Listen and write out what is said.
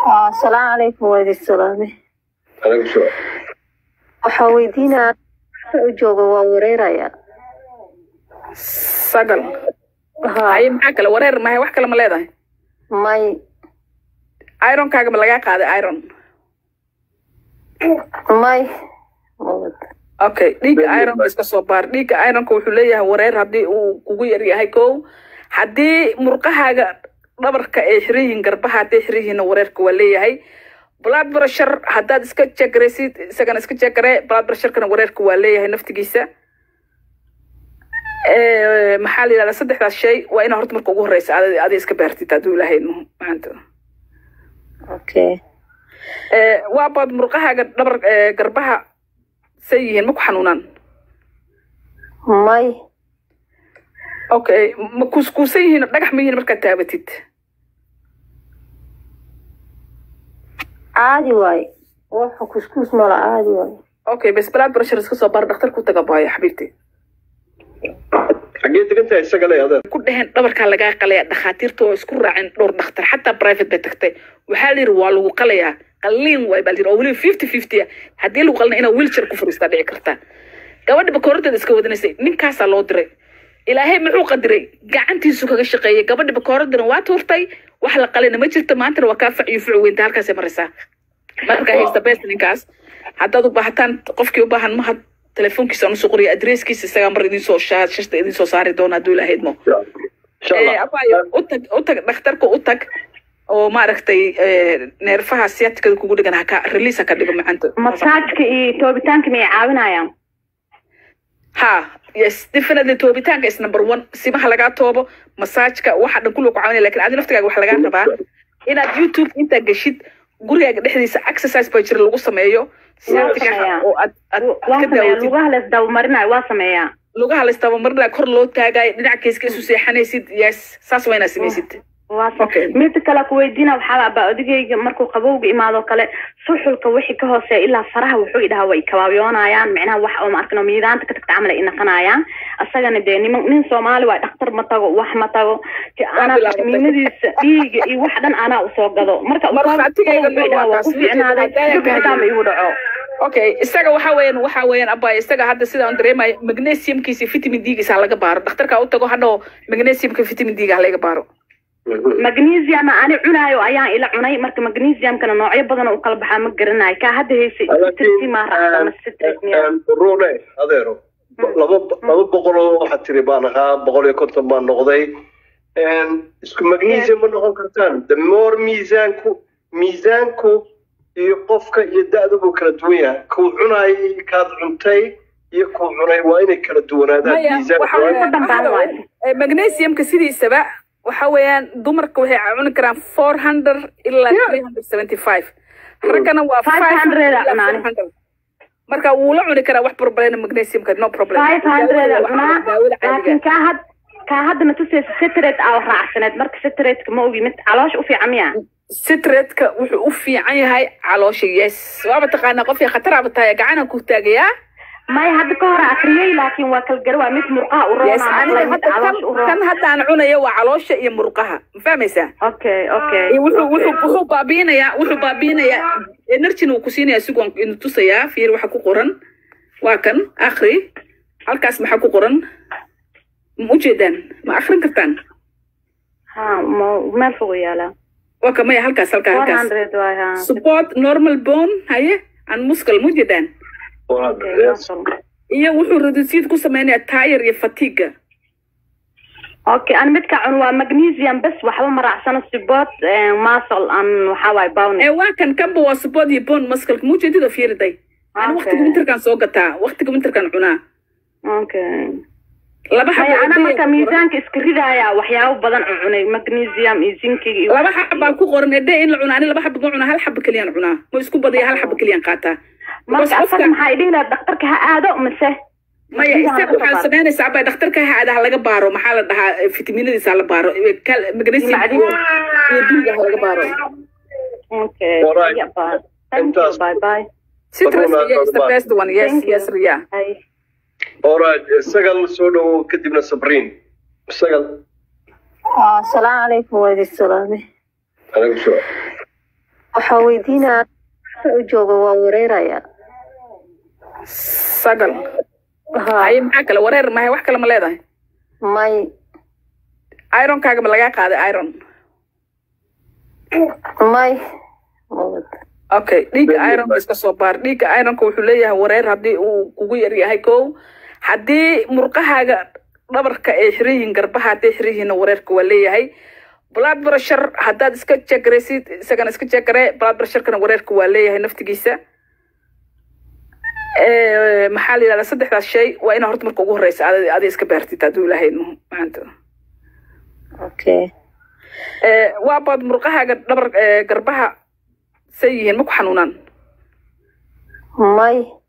asalaamu calaykum waa idin salaame Alaikum salaam. waxaa weydiinaya u jooga waa wareeraya sagal ha haye maxaa kale wareer mahay wax kale ma leedahay may ironkaaga ma lagaa qaaday iron may okay dhiigga ironka iska soo baar dhiigga ironka wuxuu leeyahay wareer haddii uu kugu yar yahay kow haddii murqahaaga dhabarka ay xiran yihiin garbaha hadday xiran yihiinna wareerka waa leeyahay blood pressure haddaad iska jegaraysid isagana iska jegare blood pressurekana wareerka waa leeyahay naftigiisa Eh, maxaa la yidhahdaa saddexdaas shay waa inaa horta marka ugu horeysa adi adi iska baartid hadduu ilaahay idmo maanta okay Eh, waa baad murqahaaga dhabar eh, garbaha say yihiin ma ku xanuunaan may okay ma kuuskuusan yihiin dhagax ma yihiin markaad taabatid caadi waaye waxa kuskuus mala caadi waaye okay bes blood pressure iska soo baar dhakhtar ku taga baayo xabiibti Xaggee degan tahay isaga le adeer? ku dheheen dhabarkaa lagaa qalaya dhakhaatiirta oo isku raaceen dhowr dhakhtar xataa private bay tagtay waxaa la yidhi waa lagu qalayaa qaliin waay baa la yidhi oo weliba fifty fifty ah haddii lagu qalina inaa wheelchair ku fariistaa dhici karta gabadha bakoorteeda iska wadanaysay ninkaasaa loo diray ilaahay muxuu qadiray gacantiisu kaga shaqeeyay gabadha bakooradana waa tuurtay wax la qalina ma jirto maantana waa kaa faciyo fuc weynta halkaasay maraysaa markaa haysta best ninkaas haddaad u baahataan qofkii u baahan mahad telefoonkiisa aan usoo qoriya adresskiisa isagaa mar idiin soo shaa shashta idiin soo saari doona hadduu ilaahay idmo Insha Allah. Eh, abayo u tag u tag dhakhtarka u tag oo maaragtay eh, neerfaha siyatikada kugu dhigan haka release haka dhigo macanta masaajka iyo toobitaanka miyay caawinayaan ha yes definitely toobitaanka is number one simaha lagaa toobo masaajka waxa dhan kullu ku caawinaya lakin adi naftigaaga waxa lagaa rabaa inaad youtube intaa geshid gurigaaga dhexdiisa exercise baa jira lagu sameeyo siyatiga sameeyaa. oo aad aad waa ka sameeyaa daawatid lugaha la isdabamarinayo waa sameeyaa lugaha la istabamarina kor loo taagayo dhinac keiska isu seexanaysid yes saas waa inaad samaysid waa Okay. sameeyaa mida kale ku weydiina waxaa baa odigayga markuu qabowga imaado kale suxulka wixii ka hooseeya ilaa faraha wuxuu idhaha way kabaabiyoonayaan micnaha wax oo maarkano miidaanta ka tagta camal ay inaqanayaan asagana dee niman nin soomaali waay dhakhtar ma tago wax ma tago Ki- anaa bilaabatay. miinadiisa dhiiga iyo wax dhan anaa usoo gado marka Markhaatigeega wuxuu idhaha waa ku waa fiicnaaday kaas. dubixitaan igu dhaco okay isaga waxa weeyaan waxa weeyaan abay isaga hadda sida aan dareemayo magnesiumkiisa iyo vitamin d-giisa ha laga baaro dhakhtarka u tago hadho magnesiumka vitamin d-ga ha laga baaro magnesium ani cunaayo ayaan ila cunay marka magnesiumkana noocyo badan oo u kala baxaa ma garanayo kaa hadda haysa citrus ma raacsan citrus miya Rune, adeero. Laba laba boqol oo waxaad tiri baan ahaa boqol iyo konton baan noqday. Een, Isku magnesium ma noqon kartaan. The more miisaanku miisaanku iyo qofka iyo da'da buu kala duwan yahay. Kuu cunayay kaad cuntay iyo kuu cunay waa inay kala duwanaadaan. maya Miisaanku waxa waa weeyaan Ku dambaan waxa waayo. weeyaan, eh, magnesiumka sidiisaba waxa weeyaan dumarka waxay cuni karaan four hundred ilaa three hundred seventy five raggana waa 500 ilaa cunaan. 400. marka wuu la cuni karaa wax problema magnesiumka no problem five hundred Daawada cunaa waxa- daawada caadiga laakiin kaa had kaa haddana tusaysa citrate aa raacsaneed marka citrateska ma ogi mid caloosha u fiican miya sitretka wuxuu u fiican yahay caloosha yes waaba taqaanaa qofkii khataraaba tahay gacanaan ku taagayaa maya hadda ka hore akriyey laakiin waa kalgara waa mid murqaha u yes roona aniga mid hadda kan caloosha u kan roona hadda aan cunayo waa caloosha iyo murqaha ma fahmaysaa okay okay Iyo wuxuu wuxuu wuxuu baabiinayaa wuxuu baabiinayaa energyna uu ku siinayaa sigoon inu tusayaa fiir waxa ku qoran waa kan akri halkaas maxaa ku qoran ma ujeedaan ma akrin kartaan ha ma meel fog u yaalaa waa ka maya halkaas halkaa four halkaas hundred waay ha support normal bone haye an muscle ma ujeedaan okay Yes. muscle. iyo wuxuu reducid ku sameynayaa tire iyo fatiga okay an midka cun waa magnesium bes waxba ma raacsano sibot muscle an waxaa waay ee bowni waa kan kanba waa support iyo bone muscle ma ujeedid oo fiiriday ani Okay. waqtiga winterkan soo gataa waqtiga winterkan cunaa okay laba maya ana xabo marka miisaanka iska ridaya waxyaabo badan u cunay magnesium iyo zinkiga iyo laba xab baa ku qoran ede in la cunaa ani laba xab ma cunaa hal xab keliyaan cunaa ma isku badaya hal xab keliyaan qaataa marka Because asaga qofka- maxaa idhihi lahaa dhakhtarka ha aado mise maya Biyaha isaga laga waxaa baaro. samaynaysaa abaa dhakhtarka haada ha laga baaro maxaa la dhahaa eh, fitaminadiisa ha la baaro eh, kal- magnesium Macdin. iyo iyo duuga ha laga baaro okay Alright. yeah, bye. thank you Intaas. bye bye citrus Corona, iyo is the corona. best one yes Thank you. yes ria Bye. Alright, isaga la soo dhawo kadibna Sabriin. Isaga asalaamu calaykum waa idin salaame Alaikum salaam. waxaa weydiinaa u jooga waa wareeraya sagal ha haye maxaa kale wareer mahay wax kale ma leedahay may ironkaaga ma lagaa qaaday iron may mawad okay dhiigga ironka iska soo baar dhiigga ironka wuxuu leeyahay wareer haddii uu kugu yar yahay kow haddii murqahaaga dhabarka ay xiran yihiin garbaha hadday xiran yihiinna wareerka waa leeyahay blood pressure haddaad iska jegaraysid isagana iska jegare blood pressurekana wareerka waa leeyahay naftigiisa Eh, maxaa la yidhahdaa saddexdaas shay waa inaa horta marka ugu horeysa adi adi iska baartid hadduu ilaahay no maanta okay Eh, waa baad murqahaaga dhabar eh, garbaha say yihiin ma ku xanuunaan may